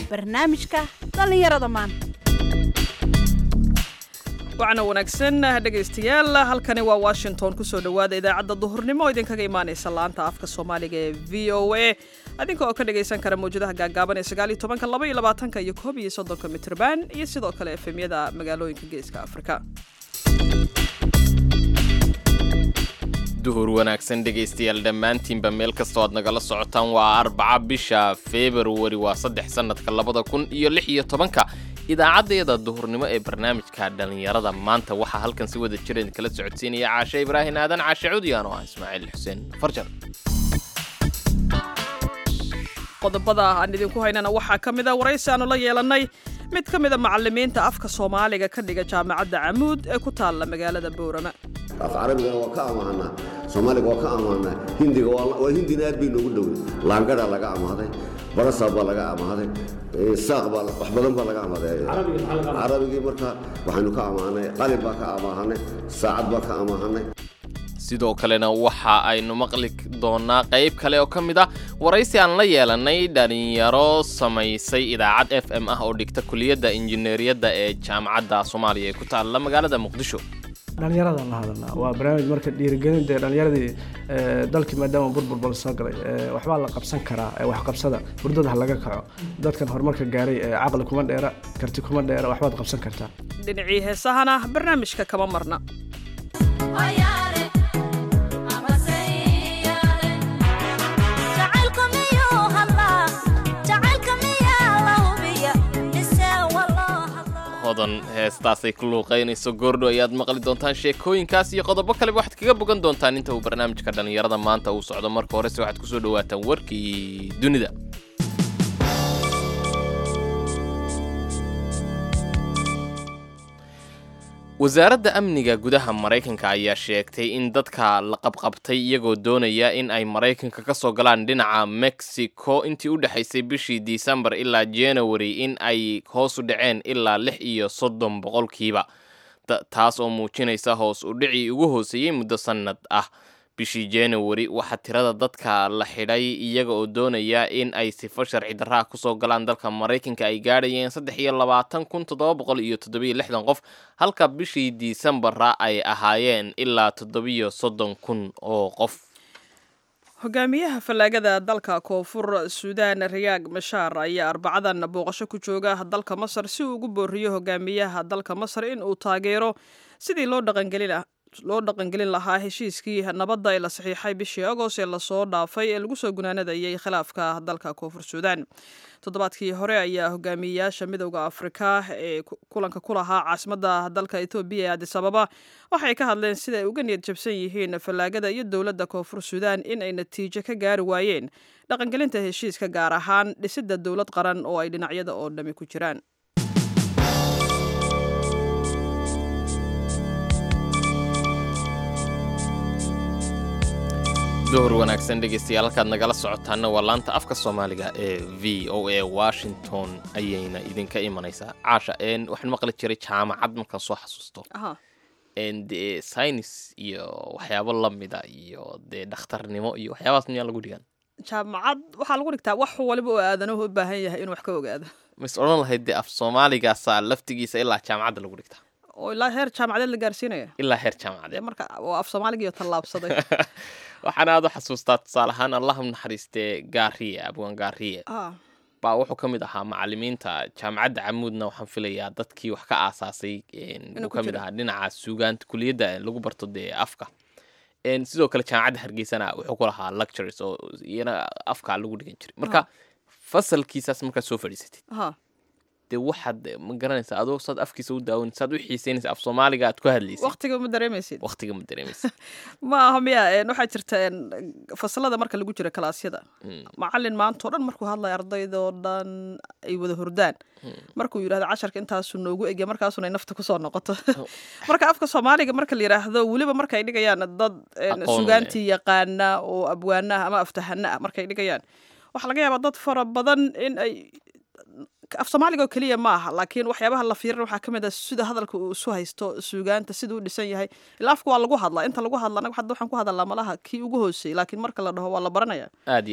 barnaamijka dhallinyarada maanta wacna wanaagsan dhegaystayaal halkani waa washington kusoo dhowaada idaacadda duhurnimo oo idinkaga imaanaysa laanta afka soomaaliga ee v o a adinka oo ka dhagaysan kara mawjadaha gaagaaban ee sagaal iyo tobanka laba iyo labaatanka iyo koob iyo soddonka mitrban iyo sidoo kale efemyada magaalooyinka geeska afrika duhur wanaagsan dhegaystayaal dhammaantiinba meel kastoo aad nagala socotaan waa arbaca bisha februari waa saddex sannadka labada kun iyo lix iyo tobanka idaacaddayada duhurnimo ee barnaamijka dhallinyarada maanta waxaa halkan si wada jireen kala socodsiinaya caashe ibraahin aadan caashe cudiyaan oo ah ismaaciil xuseen farjar qodobada aan idinku haynana waxaa ka mid a waraysi aanu la yeelannay mid ka mida macallimiinta afka soomaaliga ka dhiga jaamacadda camuud ee ku taalla magaalada boorama af carabigana waa ka amaahanaa soomaaliga waa ka amaahnaa hindiga waa hindina aad bay noogu dhowey laangadhaa laga amaaday barasaab baa laga amaaday saaq baa wax badan baa laga amaaday carabigii marka waxaynu ka amaahnay qalin baa ka amaahanay saacad baa ka amaahanay sidoo kalena waxa aynu maqli doonaa qayb kale oo ka mid ah waraysi aan la yeelannay dhalinyaro samaysay idaacad f m ah oo dhigta kuliyadda injineeriyadda ee jaamacadda soomaaliya ee ku taalla magaalada muqdisho dhallinyaradan la hadalnaa waa barnaamij marka dhiirigelin dee dhallinyaradii dalkii maadaama burburbal soo galay waxbaa la qabsan karaa wax qabsada hurdada ha laga kaco dadkan horumarka gaaray caqli kuma dheera karti kuma dheera waxbaad qabsan kartaa dhinacii heesahana barnaamijka kama marna hodan heestaasay ku luuqaynayso goordho ayaad maqli doontaan sheekooyinkaas iyo qodobo kaleba waxaad kaga bogan doontaan inta uu barnaamijka dhallinyarada maanta uu socdo marka horese waxaad kusoo dhawaataan warkii dunida wasaaradda amniga gudaha maraykanka ayaa sheegtay in dadka la qabqabtay iyagoo doonaya in ay maraykanka ka soo galaan dhinaca mexico intii u dhexaysay bishii disembar ilaa january in ay hoos u dhaceen ilaa lix iyo soddon boqolkiiba taas oo muujinaysa hoos u dhicii ugu hooseeyey muddo sannad ah bishii january waxaa tirada dadka la xidhay iyaga oo doonaya in ay sifo sharci darraha kusoo galaan dalka maraykanka ay gaadhayeen saddex iyo labaatan kun toddoba boqol iyo toddobiyo lixdan qof halka bishii diisembara ay ahaayeen ilaa toddobiyo soddon kun oo qof hogaamiyaha fallaagada dalka koonfur suudaan riyaag mashaar ayaa arbacadan booqasho ku jooga dalka masar si uu ugu booriyo hogaamiyaha dalka masar in uu taageero sidii loo dhaqangelin loo dhaqangelin lahaa heshiiskii nabadda ee la saxiixay bishii agost ee lasoo dhaafay ee lagu soo gunaanadayay khilaafka dalka koonfur suudaan toddobaadkii hore ayaa hogaamiyeyaasha midowda afrika ee kulanka ku lahaa caasimadda dalka etoobiya ee adis ababa waxay ka hadleen sida ay uga niyad jabsan yihiin fallaagada iyo dowladda koonfur suudaan in ay natiijo ka gaari waayeen dhaqangelinta heshiiska gaar ahaan dhisidda dowlad qaran oo ay dhinacyada oo dhami ku jiraan duhur wanaagsan dhegaystayaal halkaad nagala socotaana waa laanta afka soomaaliga ee v o a washington ayayna idinka imanaysaa caasha waxaan maqli jiray jaamacad markaan soo xasuusto dee synis iyo waxyaabo lamida iyo dee dhakhtarnimo iyo waxyaabahaas miyaa lagu dhigan jaamacad waxaa lagu dhigtaa wax waliba oo aadanuhu u baahan yahay inuu wax ka ogaado mas odhan lahayd dee af soomaaligaasaa laftigiisa ilaa jaamacadda lagu dhigtaa oo ilaa heer jaamacadeed la gaarsiinaya ilaa heer jaamacadeed marka waa af soomaaligiiyo tallaabsaday waxaan aad u xasuustaa tusaale ahaan allahu naxariistee gaariye abwaan gaariye baa wuxuu ka mid ahaa macalimiinta jaamacadda camuudna waxaan filayaa dadkii wax ka aasaasay uu ka mid ahaa dhinaca suugaanta kuliyadda lagu barto dee afka sidoo kale jaamacadda hargeysana wuxuu ku lahaa lectures oo iyana afka lagu dhigan jiray marka fasalkiisaas markaad soo fadhiisatid dee waxaad ma garanaysa adoo saad afkiisa u daawan saad u xiiseynaysa af soomaaliga aad ku hadlaysid waqtiga ma dareemaysid waqtiga ma dareemaysid ma aha miya waxaa jirta fasalada marka lagu jira kalaasyada macalin maanta oo dhan markuu hadlaya ardaydoo dhan ay wada hordaan markuu yidhahdo casharka intaasuu noogu egya markaasuna ay nafta kusoo noqoto marka afka soomaaliga marka la yidhaahdo weliba markay dhigayaan dad sugaantii yaqaana oo abwaanaha ama aftahana ah markay dhigayaan waxaa laga yaabaa dad fara badan in ay af soomaaliga oo keliya ma aha laakiin waxyaabaha la fiirin waxaa ka mid ah sida hadalka uu isu haysto suugaanta sida u dhisan yahay ilaa afka waa lagu hadlaa inta lagu hadla anaga hadda waxaan ku hadalnaa malaha kii ugu hooseeyey laakiin marka la dhaho waa la baranaya aad iyo aad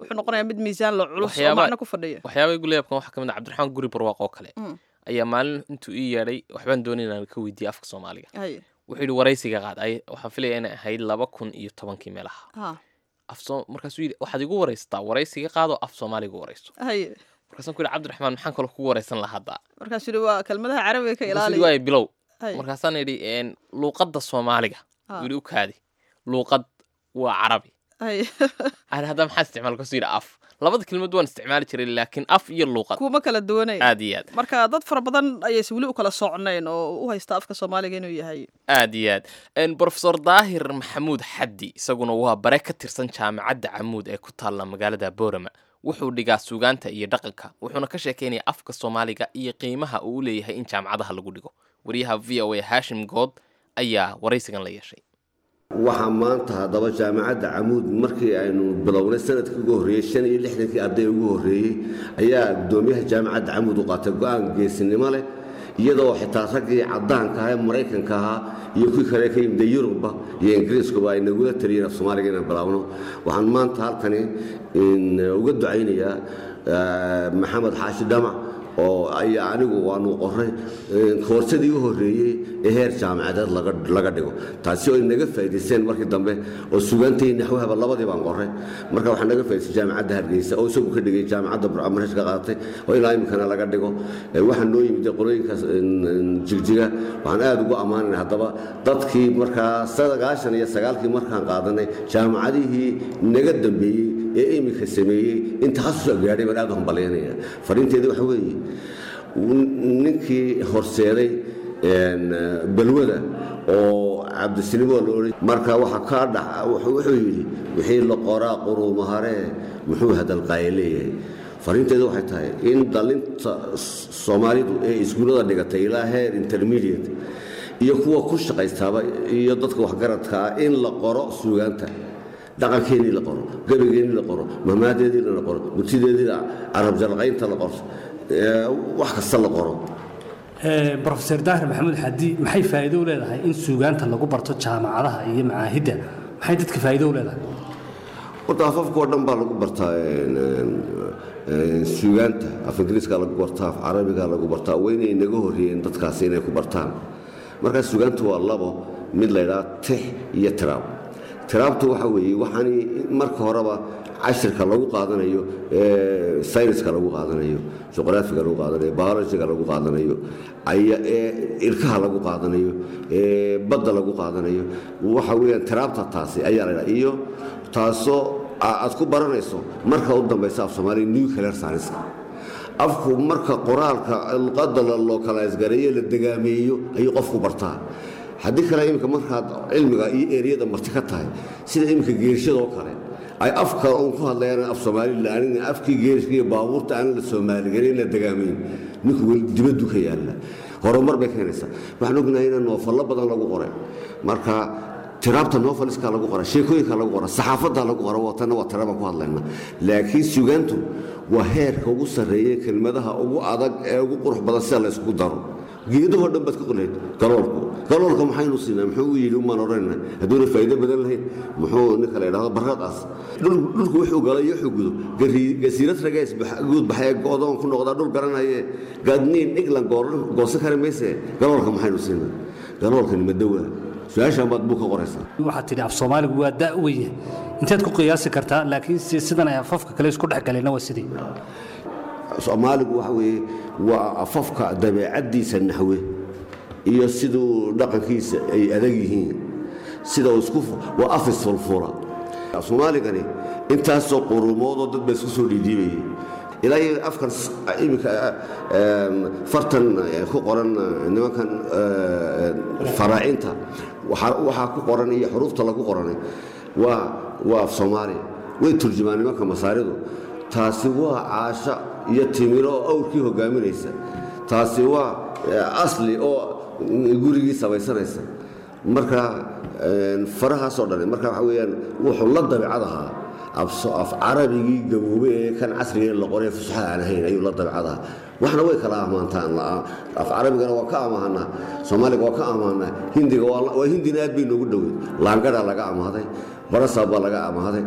wuxuu noqonayaa mid miisaan la culus oo Waxyaaba- macno ku fadhiya waxyaaba igu leebkan waxaa ka mid ah cabdiraxmaan guri barwaaq oo kale Mm. ayaa maalin intuu ii yeedhay waxbaan doonay inaan ka weydiiye afka soomaaliga haye wuxuu yidhi waraysiga qaad ay waxaan filaya inay ahayd laba kun iyo tobankii meelaha ha af soo markaasuu yidhi waxaad igu waraysataa waraysiga qaadoo af soomaaliga warayso haye markaasaan ku yidhi cabdiraxmaan maxaan kaloo kugu waraysan lahaa hadda markaasuu yidhi waa kelmadaha carabiga ka markaasuu yidhi ilaaliya waay bilow haye markaasaan idhi "Een, luuqadda soomaaliga Ah. wuu yidhi u kaadi luuqad waa carabi haye aan hadda maxaa isticmaal kasuu yidhi af labada kelmad waan isticmaali jiray laakiin af iyo luuqad kuma kala duwanay aad iyo aad marka dad fara badan ayayse weli u kala socnayn oo u haysta afka soomaaliga inuu yahay aad iyo aad Een, profesor daahir maxamuud xaddi isaguna waa bare ka tirsan jaamacadda camuud ee ku taalla magaalada boorama wuxuu dhigaa suugaanta iyo dhaqanka wuxuuna ka sheekeynaya afka soomaaliga iyo qiimaha uu u leeyahay in jaamacadaha lagu dhigo wariyaha v o a hashim good ayaa waraysigan la yeeshay waxaa maanta haddaba jaamacadda camuud markii aynu bilownay sanadkii ugu horreeyey shan iyo lixdankii arday ugu horreeyey ayaa guddoomiyaha jaamacadda camuud u qaatay go-aan geesinimo leh iyadoo xitaa raggii caddaanka ahaa ee maraykanka ahaa iyo kuwii kale ka yimida yurubba iyo ingiriiskuba ay nagula taliyeen af soomaaliga inaan bilaabno waxaan maanta halkani in, uga ducaynayaa eh, maxamed xaashi dhamac oo ayaa anigu waanu qoray koorsadii u horreeyey ee heer jaamacadeed laga laga dhigo taasi oo ay naga faa'iidaysteen markii dambe oo sugaantay naxwahaba labadii baan qoray marka waxaa naga faa'iidaystay jaamacadda hargeysa oo isagu ka dhigay jaamacadda burcamaresh ka qaadatay oo ilaa iminkana laga dhigo Eh, waxaa noo yimid qolooyinkaas in- in jigjiga waxaan aad ugu ammaanay haddaba dadkii markaa sagaashan iyo sagaalkii markaan qaadanay jaamacadihii naga dambeeyey ee iminka sameeyey in takhasusa gaadhay baan aad u hambalyaynaya fariinteedii waxa weeye ninkii horseeday een, balwada oo cabdisinimo la odhan marka waxa kaa dhac wuxuu wuxuu yidhi wixii la qoraa quruumaharee muxuu hadalqaaye leeyahay fariinteedu waxay tahay in dhalinta soomaalidu ee iskuullada dhigatay ilaa heer intermediate iyo kuwa ku shaqaystaaba iyo dadka waxgaradka ah in la qoro suugaanta dhaqankeennii la qoro gebageennii la qoro mahmaadeedii la qoro murtideedii carab jalqaynta la qoro ee, wax kasta la qoro brofeor daahir maxamuud xadi maxay faa'iido u leedahay in suugaanta lagu barto jaamacadaha iyo macaahidda maxay dadka faa'iido u leedahay horta afafka oo dhan baa lagu bartaa een, een, een, suugaanta af ingiriiska lagu bartaa af carabiga lagu bartaa waa inay naga horreeyeen dadkaasi inay ku bartaan markaa suugaantu waa labo mid la ydhaha tix iyo tiraab tiraabtu waxa weeye waxaani marka horeba cashirka lagu qaadanayo ee sayniska lagu qaadanayo juqraafiga lagu qaadanayo biologiga lagu qaadanayo aya ee ilkaha lagu qaadanayo ee badda lagu qaadanayo waxa weeyaan tiraabta taasi ayaa la ydhaha iyo taasoo a- aad ku baranayso marka u dambaysa af soomaaliya nuclear science afku marka qoraalka luqadda la localize gareeyo la degaameeyo ayuu qofku bartaa haddii kale iminka markaad cilmiga iyo eriyada marti ka tahay sida iminka geerishadoo kale ay afka uun ku hadlayaan af soomaali laanin afkii geerishka iyo baabuurta aan la soomaaligarin la degaamayn ninku weli dibaddu ka yaalla horumar bay keenaysaa waxaan ognahay in noofallo badan lagu qoray marka tiraabta noofaliska lagu qora sheekooyinka lagu qora saxaafadda lagu qora watanna waa tira baan ku hadlayna laakiin sugaantu waa heerka ugu sarreeya kelmadaha ugu adag ee ugu qurux badan sida la ysku daro geedahoo dhan baad ka qoleyd galoolku galoolka maxaynu siinaa muxuu u yidhi umaan odhanayna hadduuna faa'iido badan lahayn muxuu ninka la yidhahdo barradaas Dhul- dhulku wuxuu galay iyo wuxuu gudo Gari- gasiirad rageys guud baxee go'doon ku noqdaa dhul garanaye gaadniin dhiglan gooran- goosan kari mayse galoolka maxaynu siinaa galoolkani madowaa su-aashaan baad buu ka qoraysaa waxaad tidhi af soomaaligu waa da' weye inteed ku qiyaasi kartaa laakiin si sidan ay afafka kale isku dhex galeenna waa sidii soomaaligu waxa weeye waa afafka dabeecaddiisa naxwe iyo siduu dhaqankiisa ay adag yihiin sida uu isku fu- waa af isfulfula soomaaligani intaasoo quruumoodoo dad ba isku soo dhiidhiibayay ilaa iyo afkan s- iminka em, fartan eh, ku qoran eh, nimankan eh, faraacinta waxaa waxaa ku qoran iyo xuruufta lagu qoranay waa waa af soomaali way turjumaan nimanka masaaridu taasi waa caasha iyo timiro oo awrkii hogaaminaysa taasi waa eh, asli oo gurigii samaysanaysa marka een, farahaasoo dhan marka waxa weeyaan wuxuu la dabeecad ahaa af- af carabigii gaboobay ee kan casriga la qoray fusaxa aan ahayn ayuu la dabeecad ahaa waxna way kala ammaantaan la- af carabigana waa ka ammaanaa soomaaliga waa ka ammaanaa hindiga waa la- waa hindina aad bay noogu dhoweyd laangadhaa laga amaaday barasaa baa laga amaaday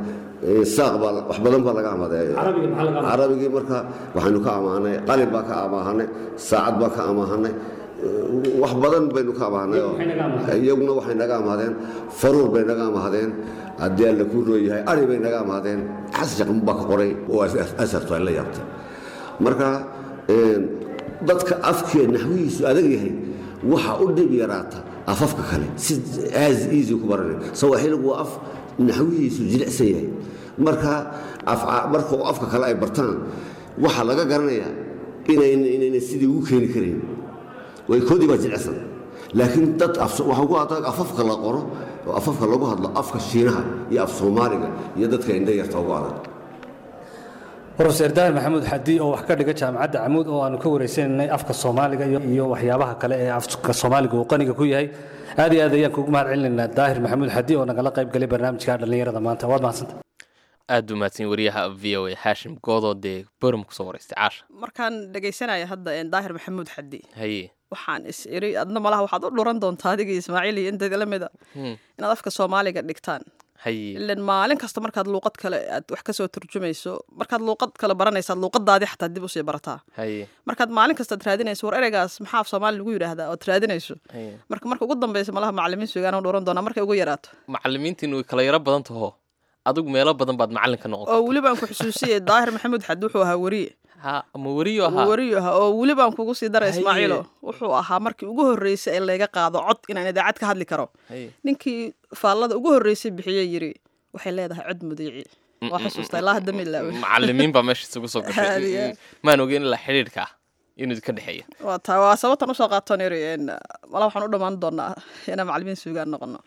saaq baa wax badan baa laga amaaday carabigii marka waxaynu ka amaahnay qalin baa ka amaahanay saacad baa ka amaahanay wax badan baynu ka amaahnay iyaguna waxay naga amaadeen faruur bay naga amaadeen haddii alla kuu rooyahay ari bay naga amaadeen xasjaqm baa ka qoray oo asarto ay la yaabtay marka dadka afkee naxwihiisu adag yahay waxa u dhib yaraata afafka kale si as easy ku baranay sawaaxiligu waa af naxwihiisu jilicsan yahay marka marka afka kale ay bartaan waxaa laga garanayaa inayna sidii ugu keeni karayn way koodii baa jilicsan laakiin dad waxaa ugu adag afafka la qoro oo afafka lagu hadlo afka shiinaha iyo af soomaaliga iyo dadka indha yarta ugu adag rofeer daahir maxamuud xadi oo wax ka dhiga jaamacadda camuud oo aanu ka wareysanaynay afka soomaaliga iyo waxyaabaha kale ee afka soomaaliga uu qaniga ku yahay aad iyo aad ayaan kuugu mahad celinaynaa daahir maxamuud xadi oo nagala qayb galay barnaamijka dhallinyarada maanta waad mahadsanta aad u mahadsan wariyaha v o a xaashim goodoo dee borum kusoo wareystay caasha markaan dhegaysanaya hadda daahir maxamuud xadi haye waxaan is iri adna malaha waxaad u dhuran doontaa adiga ismaaciil iyo inteeda la mida inaad afka soomaaliga dhigtaan haye ilan maalin kasta markaad luuqad kale aad wax kasoo turjumayso markaad luuqad kale baranaysaad luuqadaadii xataa dib usii barataa haye markaad maalin kastaad raadinayso war ereygaas maxaa af soomaali lagu yidhaahdaa ood raadinayso haye marka marka ugu dambeysa malaha macalimiin sugaan u dhuran doonaa markay ugu yaraato macalimiintiin way kala yaro badan taho adigu meelo badan baad macalin ka noqon oo weli baan ku xusuusiyey daahir maxamuud xad wuxuu ahaa weriye ha ama weriyo ahaa weriyo ahaa oo weli baan kugu sii dara Haye. ismaaciilo wuxuu ahaa markii ugu horreysay ee layga qaado cod inaan idaacad ka hadli karo haye ninkii faallada ugu horreysay bixiyey yiri waxay leedahay cod mudiici waa xusuusta ilaa hadda ma ilaawin macalimiin baa meesha isugu soo Haadiya. gashay maan ogeyn ilaa xidhiidhka ah inuu ka dhexeeya waa taa waa sababtan usoo qaatoon iri mala waxaan u dhammaan doonaa inaan macalimiin suugaan noqono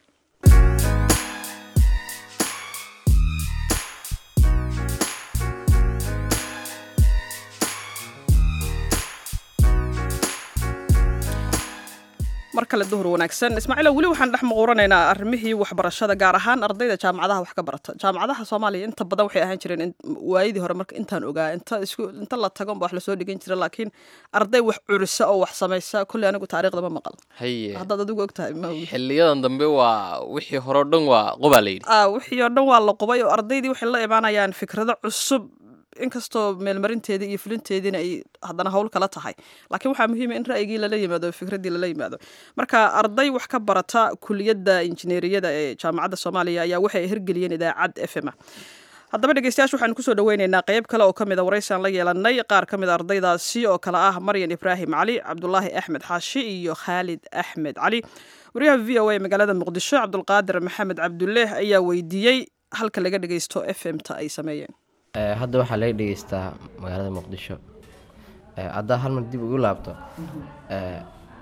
mar kale duhur wanaagsan ismaaciilo weli waxaan dhex muquuranaynaa arrimihii waxbarashada gaar ahaan ardayda jaamacadaha wax ka barata jaamacadaha soomaaliya inta badan waxay ahaan jireen in- waayadii hore marka intaan ogaa inta isku inta la tago unba wax lasoo dhigan jira laakiin arday wax curisa oo wax samaysa kolley anigu taariikhda ma maqal haye haddaad adigu ogtahay ma ogi xiliyadan dambe waa wixii hore o dhan waa qobaa la yidhi ah wixii oo dhan waa la qubay oo ardaydii waxay la imaanayaan fikrado cusub inkastoo meelmarinteedii iyo fulinteediina ay haddana howl kala tahay laakiin waxaa muhiima in ra'yigii lala yimaado oo fikraddii lala yimaado marka arday wax ka barata kuliyadda injineeriyada ee jaamacadda soomaaliya ayaa waxay hirgeliyeen idaacad f m a haddaba dhegeystayaasha waxaan kusoo dhaweyneynaa qeyb kale oo kamid a waraysaan la yeelanay qaar ka mid a ardaydaasi oo kale ah maryan ibraahim cali cabdulaahi axmed xaashi iyo khaalid axmed cali wariyaha v o a magaalada muqdisho cabdulqaadir maxamed cabduleeh ayaa weydiiyey halka laga dhegeysto f m ta ay sameeyeen Ee, hadda waxaa laga dhegeystaa magaalada muqdisho Ee, haddaa hal mar dib ugu laabto ee,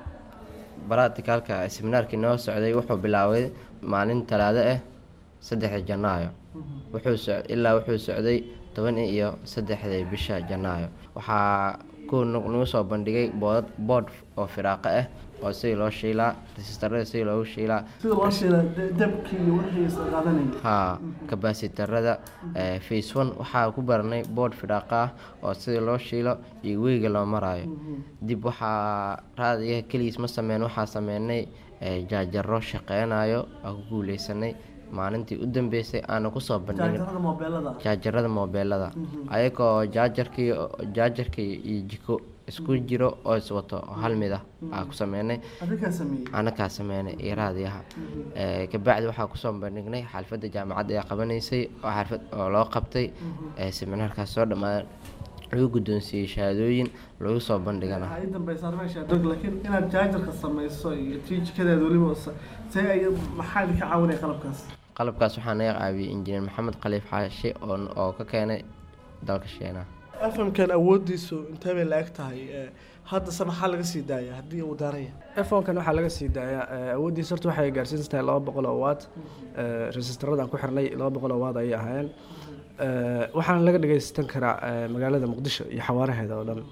baratikaalka seminaarkii noo socday wuxuu bilaabay maalin talaado ah saddexda janaayo wuxuu soc- ilaa wuxuu socday toban iyo saddexda bisha janaayo waxaa ku nu- nagu soo bandhigay boodad boodh oo firaaqo ah oo sidii loo shiilaa resistarada sidii loogu shiilaa sida loo shiila dabkii iyo wixii isla qaadanayay haa kabasitarada face one waxaa ku baranay boodh fidhaaqa ah oo sidii loo shiilo iyo weyga loo maraayo dib waxaa raadiga keligiis ma sameyn waxaa sameynay eh, jaajaro shaqeynayo aa ku guuleysanay maalintii u dambeysay aana kusoo bandhigin jaajarada moobeelada jaajarada moobeelada ayagoo jaajarkii jaajarkii iyo jiko isku jiro oo iswato oo hal mid ah aa ku sameynay adigaa sameeyey anakaa sameynay iyo raadiyaha Eh, kabacdi waxaa kusoo bandhignay xalfadda jaamacadda ee qabanaysay oo xalfad oo loo qabtay eh, seminaarkaas soo dhamaadan lagu guddoonsiiyey shahaadooyin lagu soo bandhigana waxaa ii dambaysa meesha dog laakiin inaad jaajarka samayso iyo tii jikadeeda weliba sa- see ay maxaa idinka caawinaya qalabkaas qalabkaas waxaa naga caawiyey injineer maxamed khaliif xaashi oo oo ka keenay dalka shiinaha fmkan awoodiisu intee bay la eg tahay Eh, haddase maxaa laga sii daaya haddii uu daaraya efonkan waxaa laga sii daayaa eh, awooddiisa horta waxay gaarsiinsan tahay laba boqol oo watt resistaradan ku xirnay laba boqol oo watt ayay ahaayeen Eh, waxaana laga dhagaystan karaa eh, magaalada muqdisho iyo xawaaraheeda oo dhan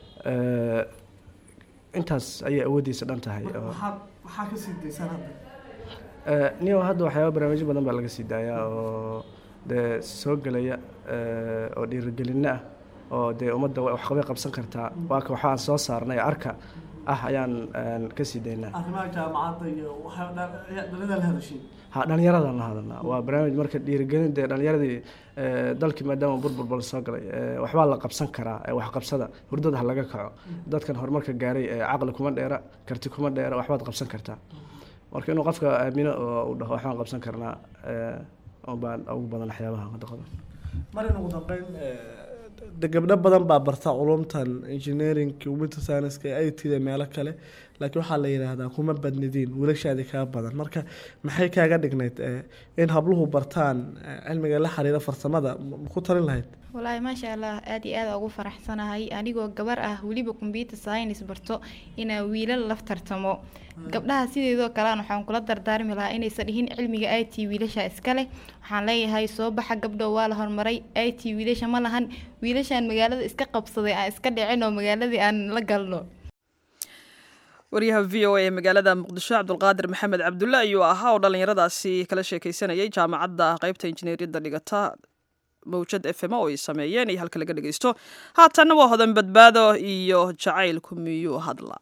Eh, intaas ayay awooddiisa dhan tahay oo maxaa maxaa ka sii daysaan hadda Eh, niyo hadda waxyaaba barnaamijyo badan baa laga sii daayaa oo dee soo gelaya eh, oo dhiirigelinno ah oo dee ummadda wa- waxqabay qabsan kartaa waa ka waxaan soo saarnay arka ah ayaan een, ka sii daynaa arrimaha jaamacadda iyo waxaa dhalada la hadashiin ha dhallinyaradan la hadalnaa waa barnaamij marka dhiirigelin dee dhallinyaradii ee, dalkii maadaama burbur bal soo galay ee, waxbaa la qabsan karaa ee, waxqabsada hurdada ha laga kaco dadkan horumarka gaaray ee, caqli kuma dheera karti kuma dheera waxbaad qabsan kartaa marka inuu qofka aamino oo uu dhaho waxbaan qabsan karnaa ee, baan ugu badan waxyaabaha hadda qaban marin ugu dambeyn de gabdho badan baa barta culumtan engineering computer science i t da meelo kale laakiin waxaa la yidhaahdaa kuma badnidiin wiilashaadii kaa badan marka maxay kaaga dhignayd eh, in habluhu bartaan eh, cilmiga la xiriira farsamada ma ma ku talin lahayd walaahi maasha allah aad iyo aad ugu faraxsanahay anigoo gabar ah weliba computer science barto inaan wiilal la tartamo gabdhaha sideedoo kalean waxaan kula dardaarmi lahaa inaysan dhihin cilmiga i t wiilasha iska leh waxaan leeyahay soo baxa gabdho waa la horumaray i t wiilasha ma lahan wiilashaan magaalada iska qabsaday aan iska dhicin oo magaaladii aan la galno waryaha v o a ee magaalada muqdisho cabdulqaadir maxamed cabdulle ayuu ahaa oo dhallinyaradaasi kala sheekeysanayay jaamacadda qeybta injineeriyadda dhigata mawjad f m oo ay sameeyeen iyo halka laga dhegeysto haatanna waa hodan badbaado iyo jacaylku miyuu hadlaa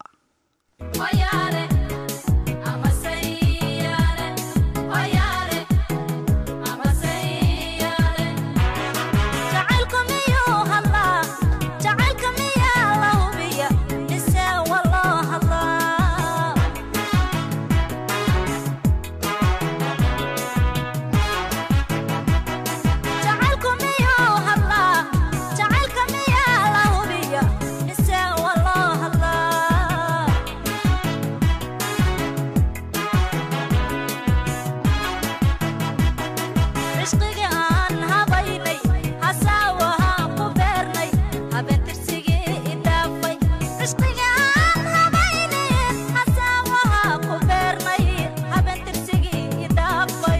cishqiga aan habaynay hasaawahaan ku beernay habeentirsigii idhaafay cishqiga aan habaynay hasaawahaa ku beernay habeentirsigii idhaafay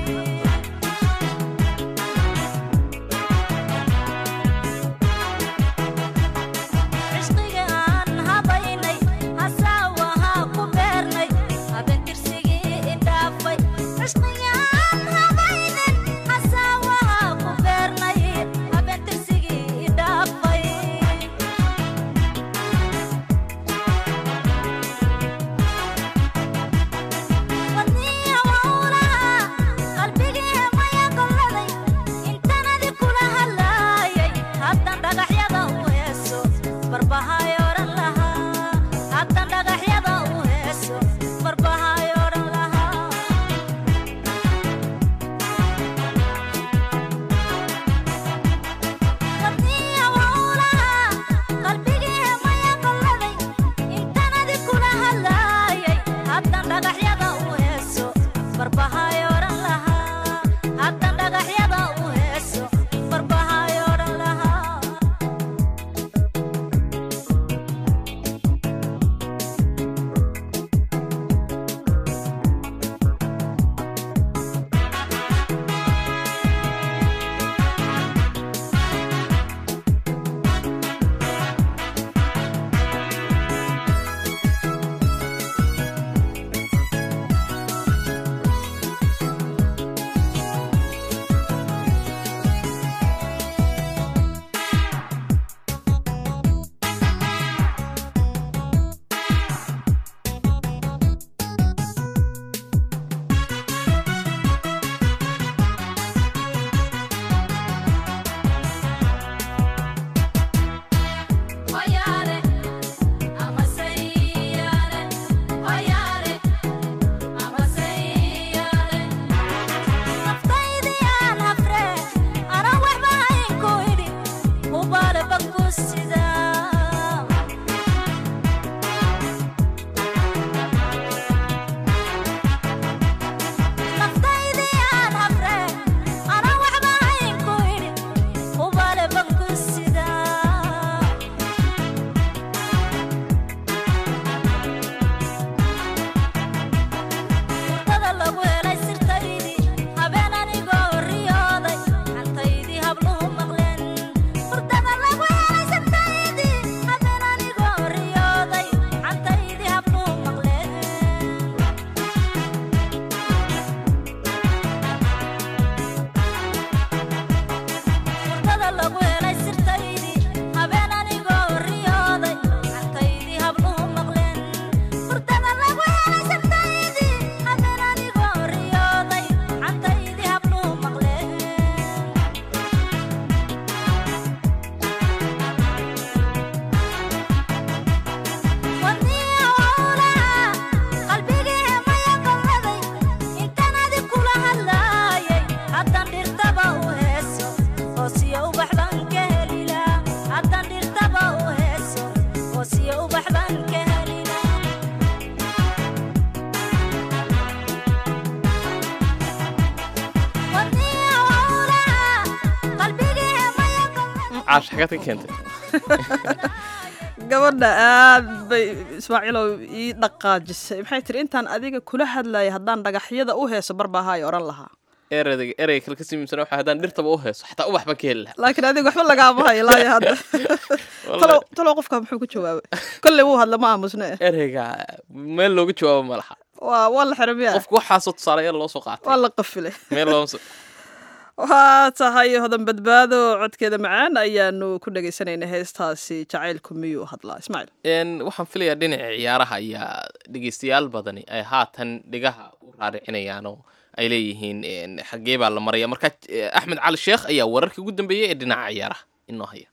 cishqiga aan habaynay hasaawahaa ku beernay habeentirsigii idhaafay cishqiga aan habaynin hasaawahaa ku beernay habeentirsigii idhaafay wadniya wawlaha qalbigii maya golladay intanadi kula hadlaayay haddan dhagaxyada u heeso barbahay odhan lahaa haddan dhagaxyada u heeso barbahay odhan lahaa wadniya wawlaha qalbigii maya golladay intanadi kula hadlaayay haddan dhagaxyada u heeso barbahay odhan lahaa haddan dhagaxyada u heeso barbahay odhan lahaa caash xagaad ka keentay gabadha aad bay ismaaciilow ii dhaqaajisay maxay tiri intaan adiga kula hadlayay haddaan dhagaxyada u heeso barbaahaay odhan lahaa ereyga ereyga kale ka siimsan waxa haddaan dhirtaba u heeso xataa ubax baan ka heli lahaa laakiin adiga waxba lagaama hayo ilaayo hadda talow talow qofka muxuu ku jawaabay kolley wuu hadla ma aamusne ereyga meel looga jawaabo ma laha waa waa la xirmiya qofku waxaasoo tusaalayaal loo soo qaatay waa la qafilay meel looma soo waa tahay hodan badbaado codkeeda macaan ayaanu ku dhegaysanayna heestaasi jacaylku miyuu hadlaa ismaaciil Een, waxaan filayaa dhinaca ciyaaraha ayaa dhegeystayaal badani ay haatan dhigaha u raaricinayaan oo ay leeyihiin een, xaggee baa la maraya marka eh, axmed cali sheekh ayaa wararkii ugu dambeeyey ee dhinaca ciyaaraha inoo haya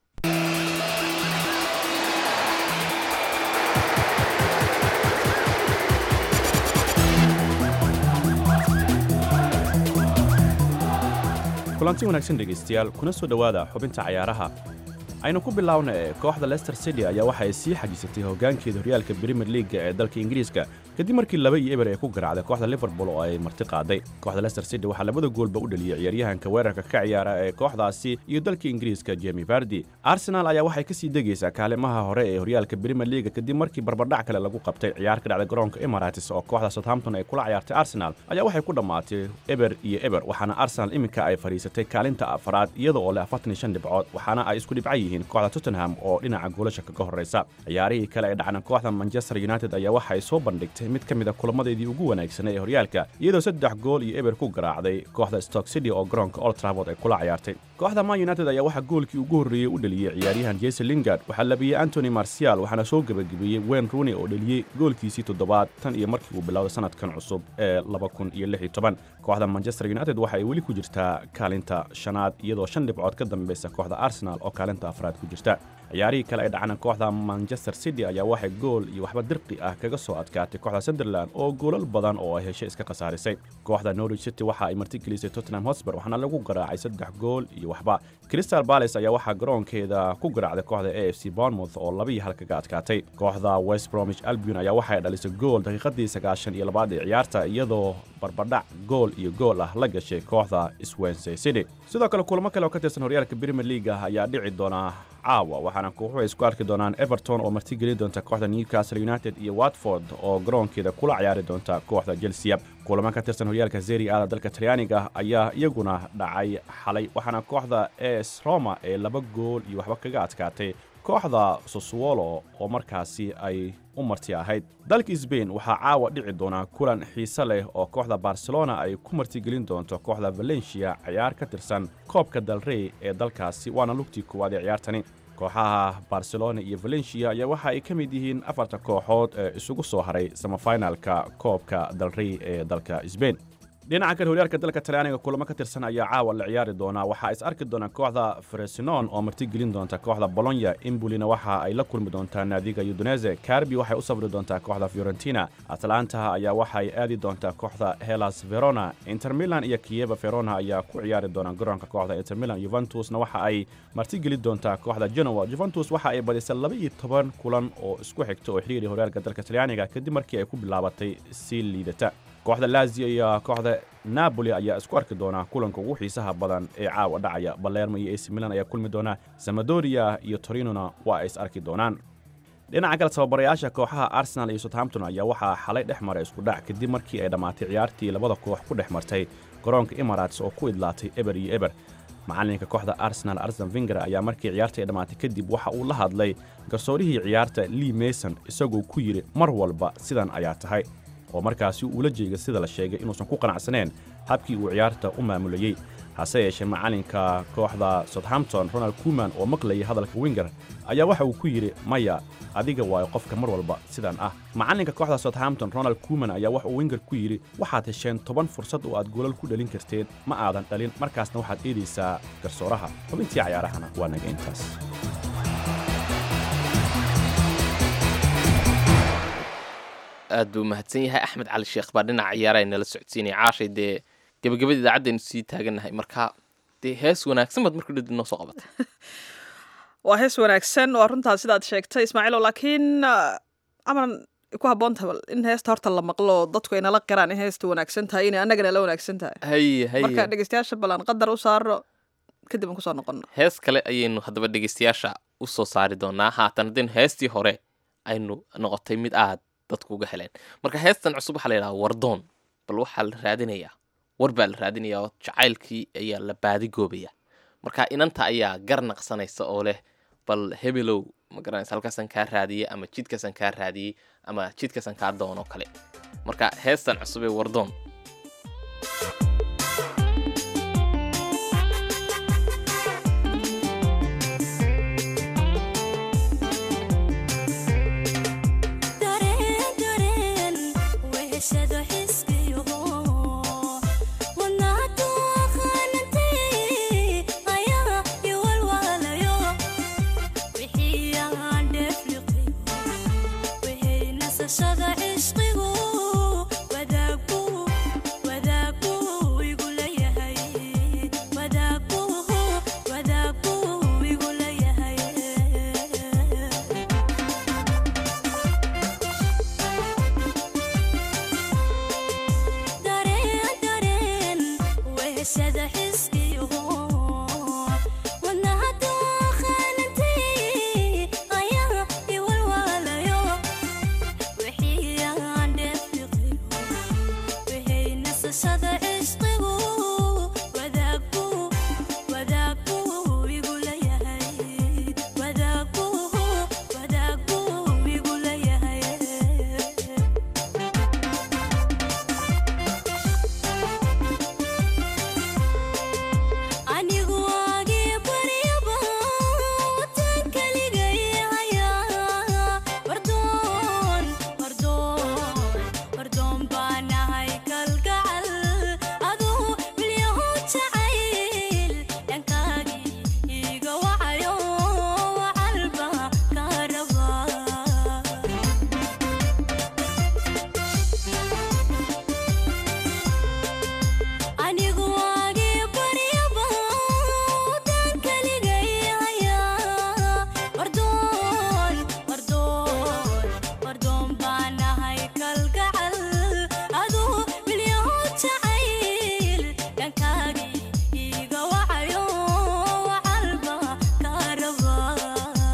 kulanti wanaagsan dhegaystayaal kuna soo dhowaada xubinta cayaaraha aynu ku bilaawna ee kooxda leicester city ayaa waxa ay sii xajisatay hoggaankeeda horyaalka premier leaga ee dalka ingiriiska kadib markii laba iyo eber ay ku garaacday kooxda liverpool oo ay marti qaaday kooxda leicester city waxaa labada goolba u dhaliyey ciyaaryahanka weerarka ka ciyaara ee kooxdaasi iyo dalka ingiriiska jemi vardi arsenal ayaa waxay kasii degaysaa kaalimaha hore ee horyaalka premier leaga kadib markii barbardhac kale lagu qabtay ciyaar ka dhacday garoonka emirates oo kooxda southampton ay kula ciyaartay arsenal ayaa waxay ku dhammaatay eber iyo eber waxaana arsenal iminka ay fadhiisatay kaalinta afaraad iyada oo leh afartan iyo shan dhibcood waxaana ay isku dhibca yihiin kooxda tottenham oo dhinaca goolasha kaga horreysa ciyaarihii kale ee dhacna kooxda manchester united ayaa waxa ay soo bandhigtay mid ka mid a kulamadeedii ugu wanaagsanay ee horyaalka iyadoo saddex gool iyo eber ku garaacday kooxda stoke city oo garoonka old trafford ay kula ciyaartay kooxda man united ayaa waxaa goolkii ugu horreeyey u dhaliyey ciyaaryahan jesse lingard waxaa labiyey antony marcial waxaana soo gebagabeeyey wayne rooney oo dhaliyey goolkiisii toddobaad tan iyo markii uu bilowday sanadkan cusub ee laba kun iyo lix iyo toban kooxda manchester united waxa ay weli ku jirtaa kaalinta shanaad iyadoo shan dhibcood ka dambaysa kooxda arsenal oo kaalinta afraad ku jirta ciyaarihii kale ay dhacna kooxda manchester city ayaa waxay gool iyo waxba dirqi ah kaga soo adkaatay kooxda sunderland oo goolal badan oo ay heshay iska khasaarisay kooxda norwich city waxa ay martigelisay tottenham hotspur waxaana lagu garaacay saddex gool iyo waxba crystal palace ayaa waxaa garoonkeeda ku garaacday kooxda a f c bournemouth oo laba iyo hal kaga adkaatay kooxda west bromwich albion ayaa waxay dhalisay gool daqiiqadii sagaashan iyo labaad ee ciyaarta iyadoo barbadhac gool iyo gool ah la gashay kooxda swansea city sidoo kale kulamo kale oo ka tirsan horyaalka premier league ayaa dhici doona caawa waxaana kooxuhu ay isku arki doonaan everton oo martigeli doonta kooxda newcastle united iyo watford oo garoonkeeda kula ciyaari doonta kooxda chelsea kulamo ka tirsan horyaalka zeri aada dalka talyaaniga ayaa iyaguna dhacay xalay waxaana kooxda es roma ee laba gool iyo waxba kaga adkaatay kooxda sosuolo oo markaasi ay u marti ahayd dalka sbain waxaa caawa dhici doonaa kulan xiise leh oo kooxda barcelona ay ku martigelin doonto kooxda valencia ciyaar ka tirsan koobka dalrey ee dalkaasi waana lugtii koowaad ee ciyaartani kooxaha barcelona iyo valencia ayaa waxa ay ka mid yihiin afarta kooxood ee isugu soo haray samafinalka koobka dalrey ee dalka sbain dhinaca kale horyaalka dalka talyaaniga kulamo ka tirsan ayaa caawa la ciyaari doonaa waxaa is arki doona kooxda fresinon oo martigelin doonta kooxda bolonya imbolina waxa ay la kulmi doontaa naadiga udunese carbi waxay u safri doontaa kooxda fiorentina atlanta ayaa waxay aadi doontaa kooxda helas verona inter milan iyo kiyeva verona ayaa ku ciyaari doona garoonka kooxda inter milan juventusna waxa ay martigeli doontaa kooxda genoa juventus waxa ay badisay laba iyo toban kulan oo isku xigta oo xiriiri horyaalka dalka talyaaniga kadib markii ay ku bilaabatay sii liidata kooxda lazio iyo kooxda napoli ayaa isku arki doona kulanka ugu xiisaha badan ee caawa dhacaya balermo iyo ac milan ayaa kulmi doona samadoria iyo torinona waa ay is arki doonaan dhinaca kale tababarayaasha kooxaha arsenal iyo southampton ayaa waxaa xalay dhex maray isku dhac kadib markii ay dhammaatay ciyaartii labada koox ku dhex martay garoonka emirates oo ku idlaatay eber iyo eber macalinka kooxda arsenal arsen vinger ayaa markii ciyaarta ay dhammaatay kadib waxa uu la hadlay garsoorihii ciyaarta lee mason isagoo ku yidhi mar walba sidan ayaa tahay oo markaasi uula jeega sida la sheegay inuusan ku qanacsaneen habkii uu ciyaarta u maamulayey hase yeeshee macalinka kooxda southampton ronald kuman oo maqlayay hadalka winger ayaa waxa uu ku yidhi maya adiga waayo qofka mar walba sidan ah macalinka kooxda southampton ronald kuman ayaa waxa uu winger ku yidhi waxaad hesheen toban fursad oo aad goolal ku dhalin karteen ma aadan dhalin markaasna waxaad eedaysaa garsooraha xubintii cayaarahana waa naga intaas aad buu mahadsan yahay axmed cali sheekh baa dhinaca ciyaaraha nala socodsiinaya caashay dee gabagabada idaacaddeenu sii taagannahay marka dee hees wanaagsan baad marka dhadib noo soo qabatay waa hees wanaagsan waa runtaa sidaad sheegtay ismaaciilow laakiin amaran ku habboonta in heesta horta la maqlo dadku ay nala qiraan in heesta wanaagsan tahay inay annagana la wanaagsan tahay haye haye marka dhegeystayaasha ballan qadar u saaro kadib aan kusoo noqono hees kale ayaynu haddaba dhegeystayaasha u soo saari doonaa haatan haddaynu heestii hore aynu noqotay mid aad dadku uga heleen marka heestan cusub waxaa la yidhaha wardoon bal waxaa la raadinayaa war baa la raadinayaa oo jacaylkii ayaa la baadigoobaya marka inanta ayaa gar naqsanaysa oo leh bal hebelow ma garanaysa halkaasaan kaa raadiyey ama jidkaasaan kaa raadiyey ama jidkaasaan kaa doonoo kale marka heestan cusub ee wardoon dareen dareen weheshada xiskiyo wadnaadu aqaanantay ayaa iwalwaalayo wixii aan dheefliqi wixii nasashada cishqigu wadaagu wadaagu igu leeyahay wadaagu wadaagu igu leeyahay dareen dareen weheshada xiskiyo wadnahadu aqaanantay ayaa iwalwaalayo wixii aan dheefliqiyo wixii nasashada cishqigu wadaagu wadaagu igu leeyahay wadaagu wadaagu igu leeyahay anigu agii baryaba watan kaligay hayaa wardoon wardoon wardoon baan ahay kalgacal aduu wilyaho jacayl dhankaagii iga wacayo wacalba ka rabaa anigu agii baryaba watan kaligay hayaa wardoon wardoon wardoon baan ahay kalgacal aduu wilyaho jacayl dhankaagii iga wacayo wacalba ka rabaa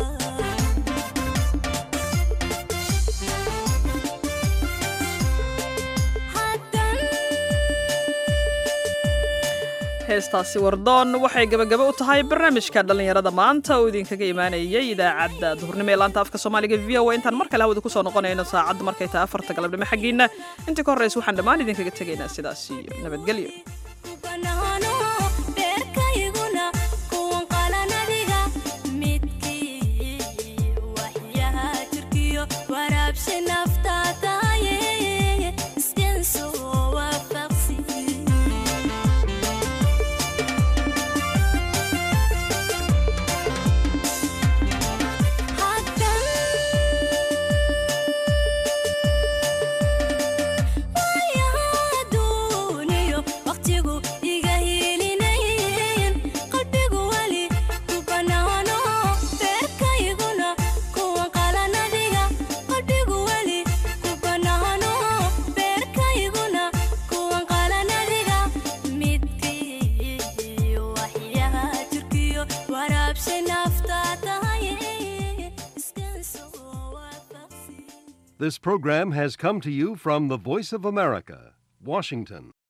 heestaasi wardoon waxay gabagaba u tahay barnaamijka dhallinyarada maanta oo idinkaga imaanayay idaacadda duhurnimo ee laanta afka soomaaliga v o a intaan mar kale hawada kusoo noqonayno saacadda markay tahay afarta galabnimo xaggiina intii ka horreysa waxaan dhammaan idinkaga tegaynaa sidaas iyo nabadgelyo banaano beerkayguna kuwan qalanadiga midkii waxyaha jirkiyo waraabshi naftaa tahaye iskenso waafaqsi wayahaduuniyo waqtigu iga hiilinayn qalbigu weli ku banaano beerkayguna kuwan qalanadiga qalbigu weli ku banaano beerkayguna kuwan qalanadiga midkii waxyaha jirkiyo waraabshi naftaa tahaye iskenso waafaqsi This program has come to you from the Voice of America, Washington.